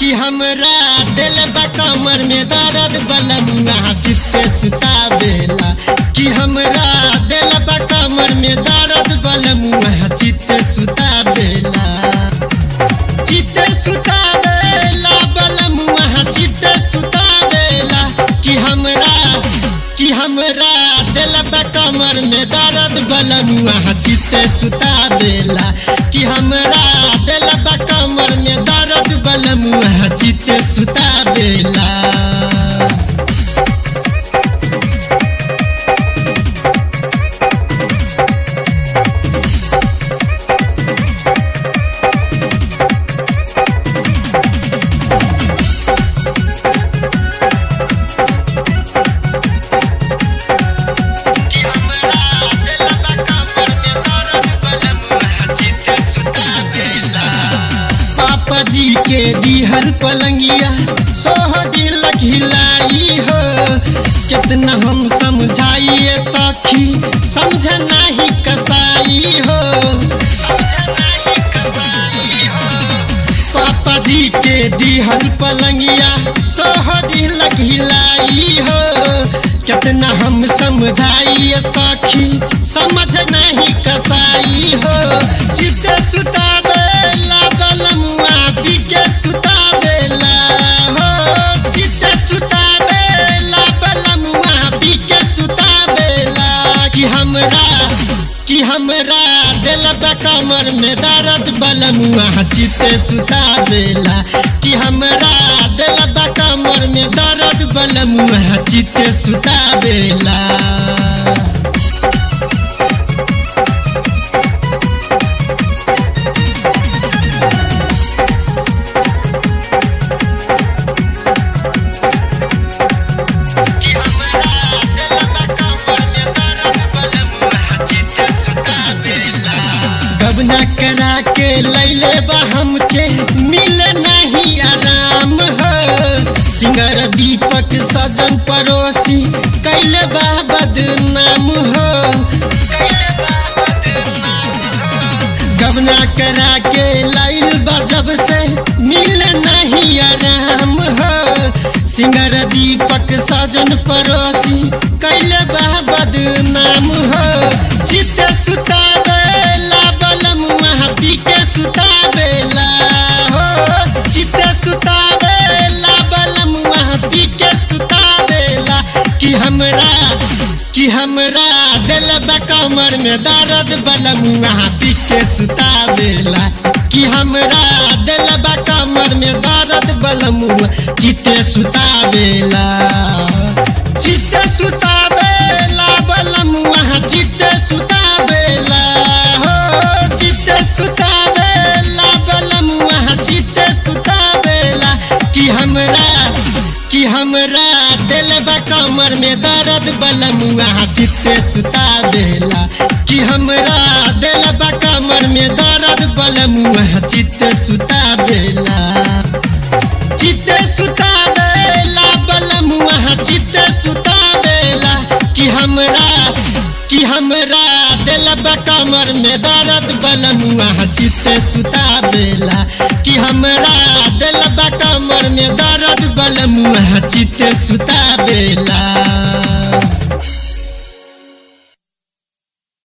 कि हमरा दिल बा कमर में दर्द बलमुआ चित्ते सुता बेला कि हमरा दिल बा कमर में दर्द बलमुआ चित्ते सुता बेला चित्ते सुता बेला बलमुआ चित्ते सुता बेला कि हमरा कि हमरा दिल बा कमर में दर्द बलमुआ चित्ते सुता बेला कि हमरा दिल बा कमर में दर्द बलमुआ चित्ते सुता बेला पापा जी के दिहर पलंगिया सोह दिल खिलाई हो कितना हम समझाइए सखी समझ नहीं कसाई हो पापा जी के दिहर पलंगिया सोह दिल खिलाई हो कितना हम समझाइए सखी समझ नहीं कसाई हो चित सुता बेला बलमुआ बिके सुता बेला हो चित सुता बेला बलमुआ बिके सुता बेला कि हमरा कि हमरा दिल कमर में दर्द बलमुआ चित सुता बेला कि हमरा दिल कमर में दर्द बलमुआ चित सुता बेला गबना करा के लैले बा हमके मिल नहीं आराम हो सिंगर दीपक सजन पड़ोसी कैले बा बदनाम हो गबना करा के लाइल बा जब से मिल नहीं आराम हो सिंगर दीपक सजन पड़ोसी कैले बा बदनाम हो चित सुता बेला बलमुआ पीके सुता बेला हो चित सुता बेला बलमुआ पीके सुता बेला कि हमरा कि हमरा दिल कमर में दर्द बलमुआ पीके सुता बेला कि हमरा दिल कमर में दर्द बलमुआ चिते सुता बेला चिते सुता बेला बलमुआ चिते सुता बेला हो चिते सुता बेला बलमुआ चिते सुता बेला कि हमरा कि हमरा दिल कमर में दर्द बलमुआ चित्ते सुता बेला कि हमरा दिल कमर में दर्द बलमुआ चित्ते सुता बेला चित्ते सुता बेला बलमुआ चित्ते सुता बेला कि हमरा कि हमरा दिल कमर में दर्द बलमुआ चित्ते सुता बेला कि हमरा दिल कमर में दर्द बलमुआ चित्ते सुता बेला